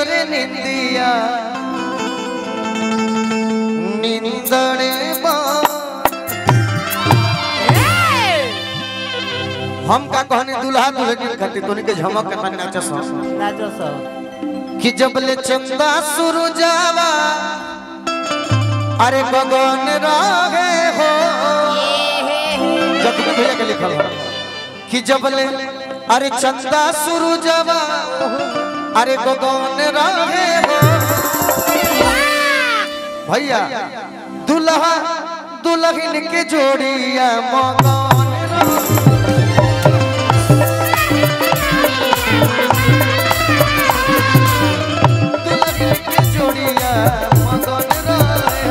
रे निंदिया निंदड़े बा हम का कहने दुल्हा दुल्हन खातिर तोनी के झमक के मन नाचस नाचो सब कि जब ले चंदा सुरु जावा अरे गगन रहे हो जब भैया के लिखल है कि जब ले अरे चंदा सुरु जावा अरे गगन रहे हो भैया दुल्हा दुल्हन के जोड़िया मगन रहे दुल्हन के जोड़िया मगन रहे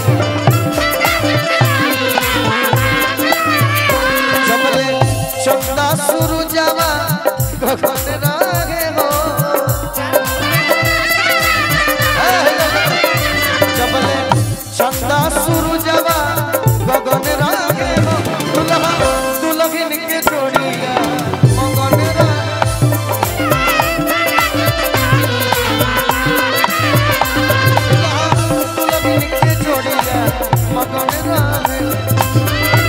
जबले चंदा सुरु जावा गगन रहे हो जबले चंदा सुरु जावा गगन रहे हो दुल्हा दुल्हन के जोड़िया मगन रहे दुल्हन के जोड़िया मगन रहे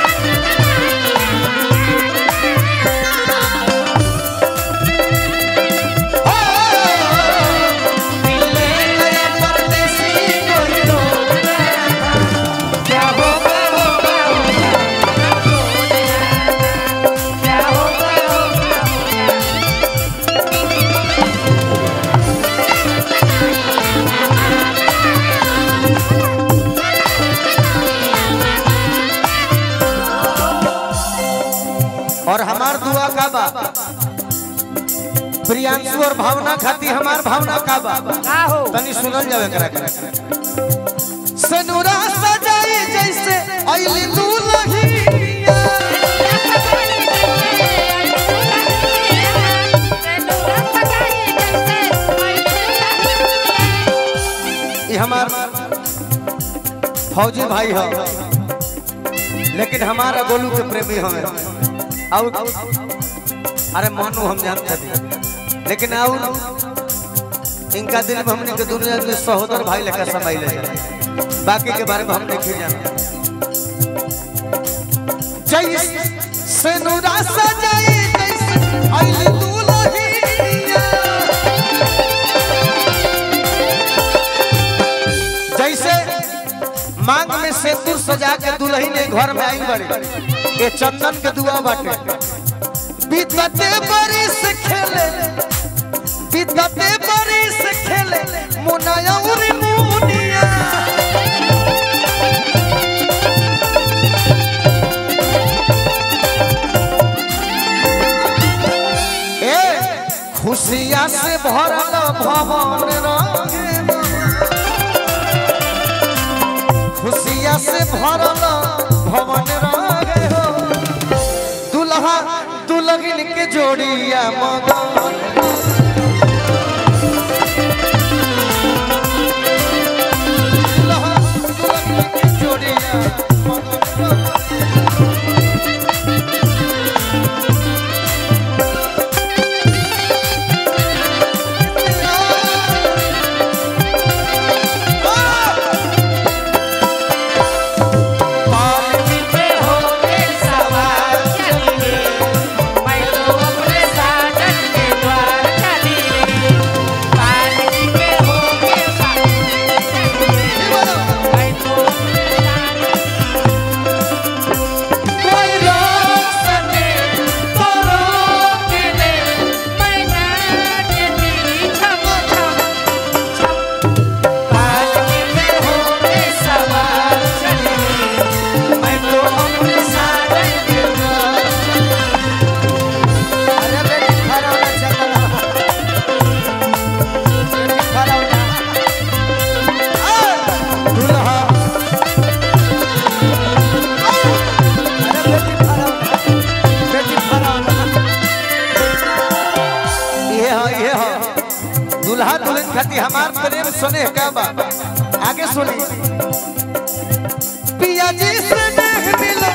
और हमार दुआ का बा प्रियांशु और भावना खाती हमार भावना का बा का हो तनी सुनल जावे करा करा सनुरा सजाई जैसे आइली दुल्हनिया ये हमार फौजी भाई हो लेकिन हमारा गोलू के प्रेमी हमें और अरे मानो हम जानते थे लेकिन और इनका दिल में हमने के दुनिया में सहोदर भाई लेकर समाई ले बाकी के बारे में हम नहीं जानते जैसे नूरा सजाई जैसे आइली दुल्हनिया जैसे मांग में सिंदूर सजा के दुल्ही ने घर में आई बड़ी ये चंदन के दुआ बाटे बीतते बरिस खेले बीतते बरिस खेले मुनाया उरी मुनिया ए खुशिया से भरल भवन रंगे खुशिया से भरल भवन रहे हो दुल्हा दुल्हन के जोड़िया मगन दुल्हा दुल्हन के जोड़िया मगन पालकी पे होके सवार चलिए मैं तो अपने साजन के द्वार चली रे पालकी पे होके मैं तो अपने कोई रोक सके तो रोक ले मैं नाचती छम छम पालकी पे होके सवार चलिए मैं तो अपने साजन के द्वार अरे बेटी खड़ा होना चला बेटी खड़ा होना दुल्हा अरे बेटी खड़ा होना बेटी खड़ा होना ये हो ये हो दुल्हा दुल्हन खाती हमार प्रेम सुने का बा आगे सुनी पिया जी से नेह मिलो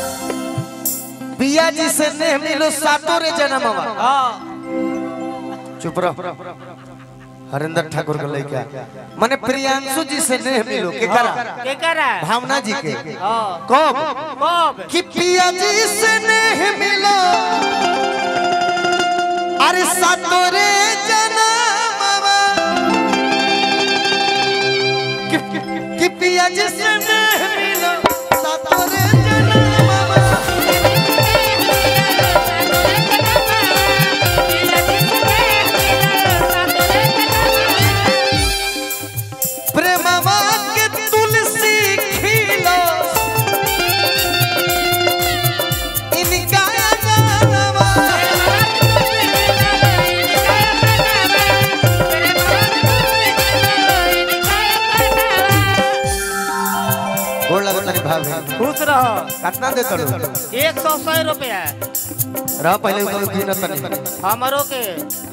पिया जी से नेह मिलो सातों रे जन्मवा हां चुप रहो हरिंदर ठाकुर के लड़का माने प्रियांशु जी से नेह मिलो के करा के करा भावना जी के हाँ कब कब कि पिया जी से नेह मिलो अरे सतोरे जनमवा कि- कि- कि पिया जी से नेह मिलो सतोरे जनमवा प्रेमवा के तुलसी खिलो इनका नामवा गोड़ लगो तनी भाभी खुश रहो कितना दे करो एक सौ सौ रुपया रह पहले उधर गिन तनी हमारो के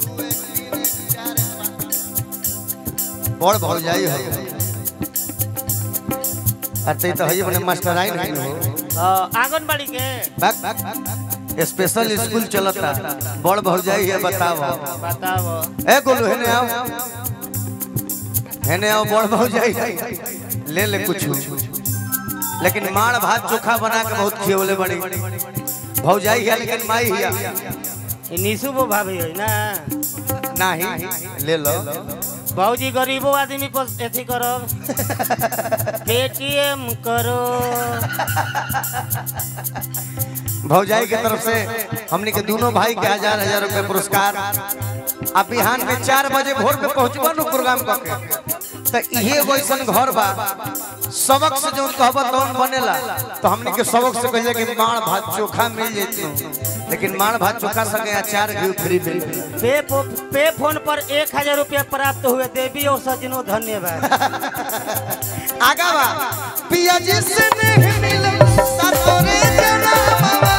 बड़ भौ जाई हो अते तो हई बने मास्टर आई नहीं हो हाँ, आंगनबाड़ी के बैक स्पेशल स्कूल चलता बड़ भौ जाई है बताओ बताओ ए गोलू हेने आओ हेने आओ बड़ भौ जाई ले ले कुछ लेकिन माड़ भात चोखा बना के बहुत खियोले बड़ी भौ जाई है लेकिन माई हिया ये निशु वो भाभी है ना नहीं ले लो बाबूजी गरीबो आदमी पर एथी करो पेटीएम करो भौजाई के तरफ से हमने के दोनों भाई के हजार हजार रुपए पुरस्कार आ बिहान में चार बजे भोर में पहुंचबा नु प्रोग्राम करके तो इहे एगो ऐसन घर बा सबक से जो कहबा तौन बनेला तो हमने के सबक से कहिए कि माड़ भात चोखा मिल जैतनो लेकिन माड़ भात चोखा संगे अचार घी फ्री मिल पे पो, पे फोन पर एक हजार रुपया प्राप्त हुए देवी और सजनो धन्यवाद आगा बा पिया जी से नहीं मिले सतोरे जनामा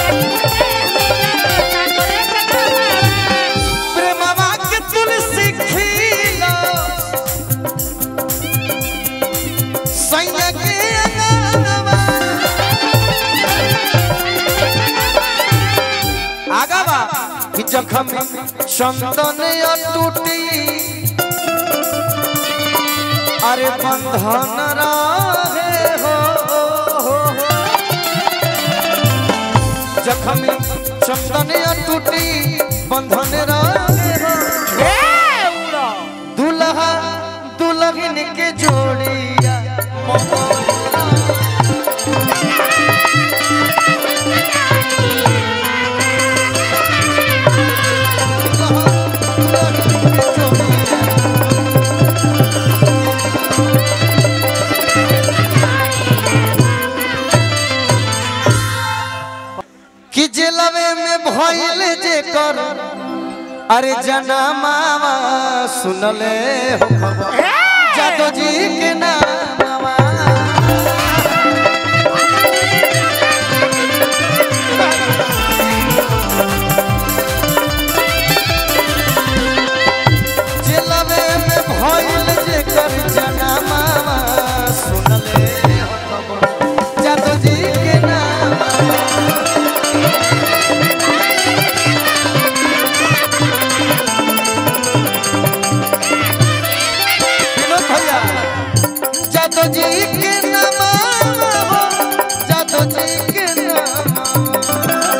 प्रेमवा के तुलसी खिलो सैया के अंगनवा आगा बा कि जखम चंदन अटूटी अरे बंधन रहे हो, हो, हो। जखम चंदन अटूटी बंधन रहे हो ए, उड़ो। दुल्हा दुल्हन के जोड़िया कि जेलवे में भइल जे कर अरे जनामावा सुनले हो खबर जादो जी के नामावा जेलवे में भइल जे कर जनामावा सुनले हो खबर जादो जी के नामावा विनोद भैया जादो जी के नाम जादो जी के नाम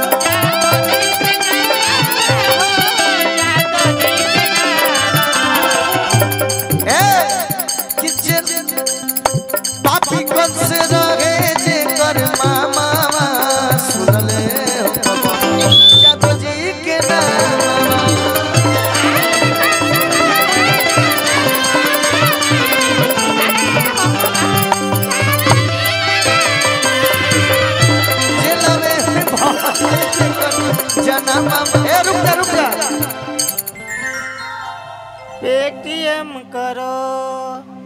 ए कि जे पापी कल से रहे जे कर मामा सुनले हो बाबा। जादो जी के नाम जेलवे में भइल जनमा ए रुक जा रुक जा पेटीएम करो